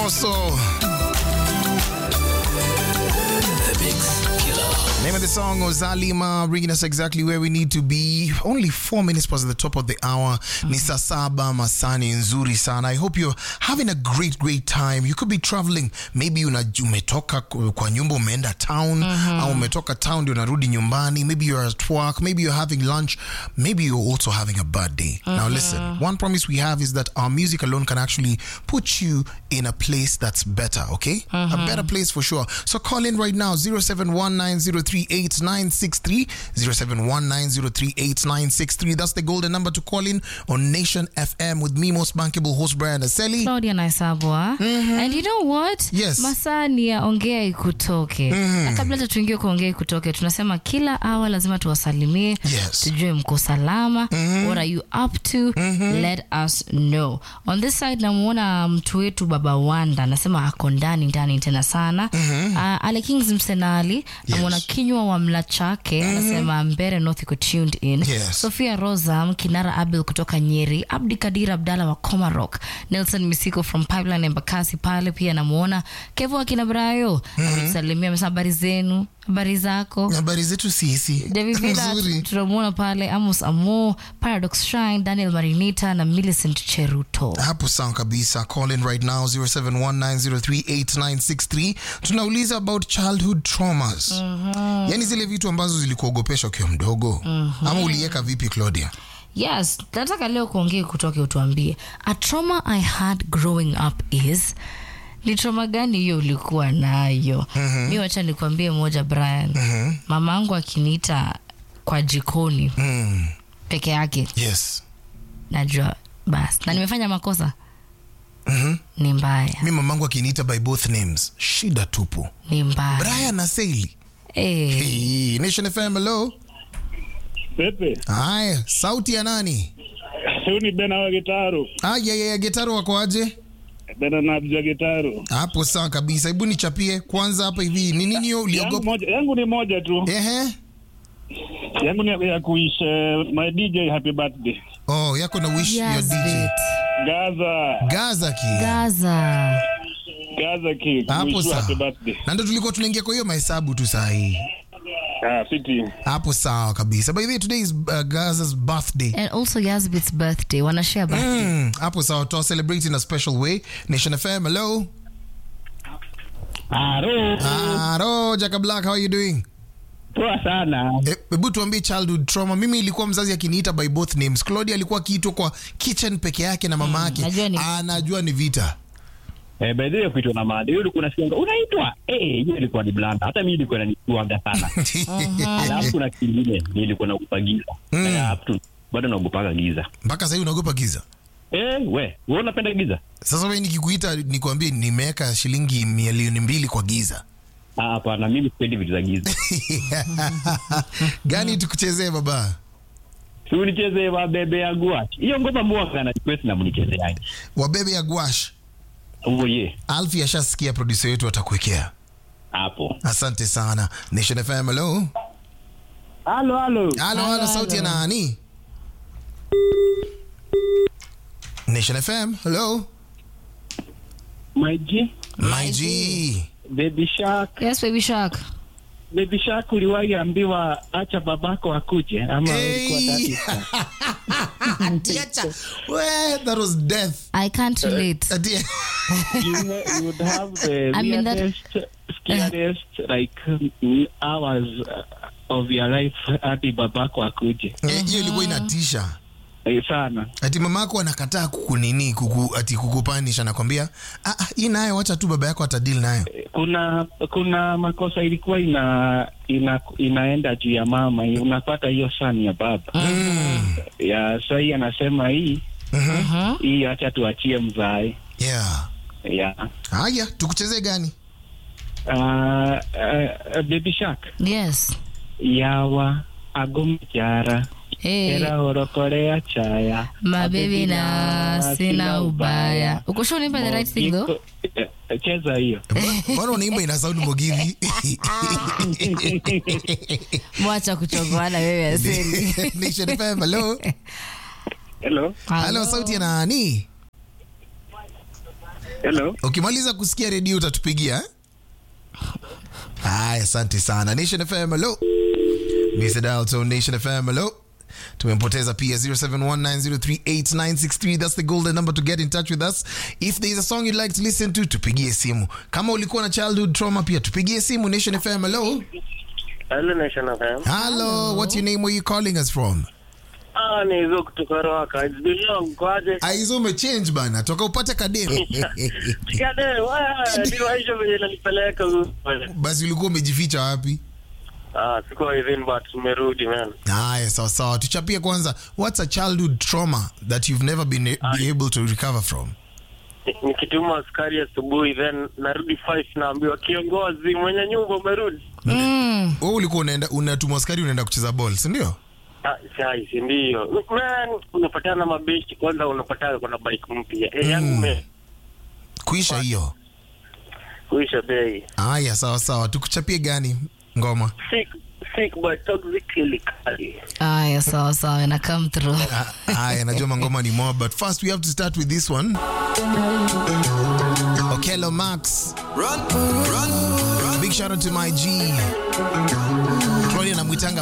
Mbosso. Name of the song Ozalima, bringing us exactly where we need to be. Only four minutes past the top of the hour. Ni saa saba masani nzuri sana. I hope you're having a great, great time. You could be traveling. Maybe una, umetoka kwa nyumba umeenda town au umetoka town ndio unarudi nyumbani. Maybe you're at work. Maybe you're having lunch. Maybe you're also having a birthday. Now listen, one promise we have is that our music alone can actually put you in a place that's better, okay? A better place for sure. So call in right now 0719038963 0719038963 That's the golden number to call in on Nation FM with me most bankable host Brian Aseli. Claudia Naisabwa. And you know what? Yes. Masaa ni ya ongea ikutoke. Na kabla hata tuingie kwa ongea ikutoke, tunasema kila awa lazima tuwasalimie. Yes. Tujue mko salama. What are you up to? Let us know. On this side namuona mtu wetu Baba Wanda anasema ako ndani ndani tena sana. Uh, Ale Kings Msenali namuona kinywa wa mla chake anasema Mbere North iko tuned in. Yes. Sofia Rosa, Kinara Abel kutoka Nyeri, Abdi Kadir Abdalla wa Comarock, Nelson Misiko from Pipeline Embakasi pale pia namuona. Kevo akina Brayo ametusalimia, amesema habari zenu, habari zako. Habari zetu sisi. David Villa Nzuri. tunamuona pale, Amos Amo, Paradox Shrine, Daniel Marinita na Millicent Cheruto. hapo sawa kabisa call in right now 0719038963 tunauliza about childhood traumas yaani zile vitu ambazo zilikuogopesha ukiwa mdogo ama uliweka vipi claudia Yes, nataka leo kuongea kutoke utuambie. A trauma I had growing up is ni trauma gani hiyo ulikuwa nayo? Mi wacha nikwambie moja Brian. Mama yangu akiniita kwa jikoni mm. peke yake yes najua basi. Na nimefanya makosa? Mhm. Ni mbaya. mi mamangu akiniita by both names shida tupu Ni mbaya. brian na Saili. Eh, hey, nation fm hello Pepe, haya sauti ya nani huyu ni Bena wa Gitaru. aya getaro wako aje Bena na Abdul Gitaru. hapo sawa kabisa hebu nichapie kwanza hapa hivi ni nini hiyo Yangu uliogopa moja, yangu ni moja tu. ehe Yangu ni ya kuish uh, my DJ happy birthday. oh yako na wish your yes, dj bit. Gaza, gaza ki Gaza. Gaza ki. hapo Wish you happy sawa birthday. na ndo tulikuwa tunaingia kwa hiyo mahesabu tu saa hii Ah, fiti. hapo sawa kabisa by the way today is uh, gaza's birthday And also Yazbit's birthday. Wanashare birthday. Mm, hapo sawa to celebrate in a special way nation fm hello Aro, aro jaka black how are you doing poa sana. Eh, hebu tuambie childhood trauma mimi ilikuwa mzazi akiniita by both names claudia alikuwa akiitwa kwa kitchen peke yake na mama yake najua ni- anajua ni vita Eh, by the way kuitwa na mada. Hiyo ulikuwa unasikia unaitwa? Eh, hiyo ilikuwa ni blanda. Hata mimi ilikuwa inanisuaga sana. Alafu kuna kingine nilikuwa naogopa giza. Mm. Eh, up to bado naogopaga giza. mpaka sahii unaogopa giza Eh, we, wewe unapenda giza? sasa we nikikuita nikwambie nimeweka shilingi milioni mbili kwa giza Ah, hapana, mimi sipendi vitu za giza. gani tukuchezee baba Si unicheze wa bebe ya gua. Hiyo ngoma mwaka na request na mnicheze yake. wabebe ya gwash Huo ye. alfi ashasikia produsa wetu atakuwekea Hapo. asante sana nation fm hello Halo, halo. halo halo sauti ya nani nation fm hello My G, my g Baby Shark. Yes, baby shark. Baby Shark uliwahi ambiwa acha babako akuje ama ulikuwa Hey. daddy? Atiacha. We, that was death I can't relate. Ati- you, know, you would have the I mean that- weirdest, scariest like mm, hours uh, of your life hadi babako akuje Eh, hiyo ilikuwa inatisha Eh, sana. ati mama yako anakataa kukunini kuku, ati kukupanisha nakwambia ah, ah, hii nayo wacha tu baba yako atadili nayo Kuna kuna makosa ilikuwa ina, ina inaenda juu ya mama, unapata hiyo sani ya baba mm. ya sahii anasema hii mm-hmm. hii, acha tuachie mzae yeah. ya haya tukuchezee gani uh, uh, baby shark Yes. yawa agomjara Hey. era orokorea chaya mabebi na sina ubaya uko sure unaimba the right thing though Iko- eh, cheza hiyo Mbona- mbona unaimba ina sound mogiri mwacha kuchogoana wewe aseli Nation FM, hello hello halo sauti ya nani Hello. ukimaliza kusikia redio utatupigia eh? haya asante sana nation fm hello Mr. Dalton, nation fm hello tumempoteza pia 0719038963 that's the golden number to get in touch with us if there is a song you'd like to listen to tupigie simu kama ulikuwa na childhood trauma pia tupigie simu nation fm hello Hello Nation FM. hello what's your name where you calling us from Ah, ni hizo kutoka Roka. It's been long. Kwaje? aizo umechange bana toka upate kademu Kade, wewe ndio hizo venye nanipeleka huko. basi ulikuwa umejificha wapi Ah, siko within but tumerudi man. haya sawa sawa tuchapie kwanza what's a childhood trauma that you've never been be able to recover from Ni- Nikituma askari asubuhi then narudi 5 naambiwa kiongozi mwenye nyumba umerudi. Mm. wewe ulikuwa unaenda unatumwa askari unaenda kucheza ball si ndio Ah, sai si ndio. Man, unapatana na mabeshi kwanza unapatana kuna bike mpya. Eh, yangu me kuisha hiyo kuisha bei. haya sawa sawa tukuchapie gani ngoma Sick sick but toxically kali. Aya, sawa sawa, na come through. Ah, haya najua mangoma ni more but first we have to start with this one Okello Max big shout out to my G Claudia namwitanga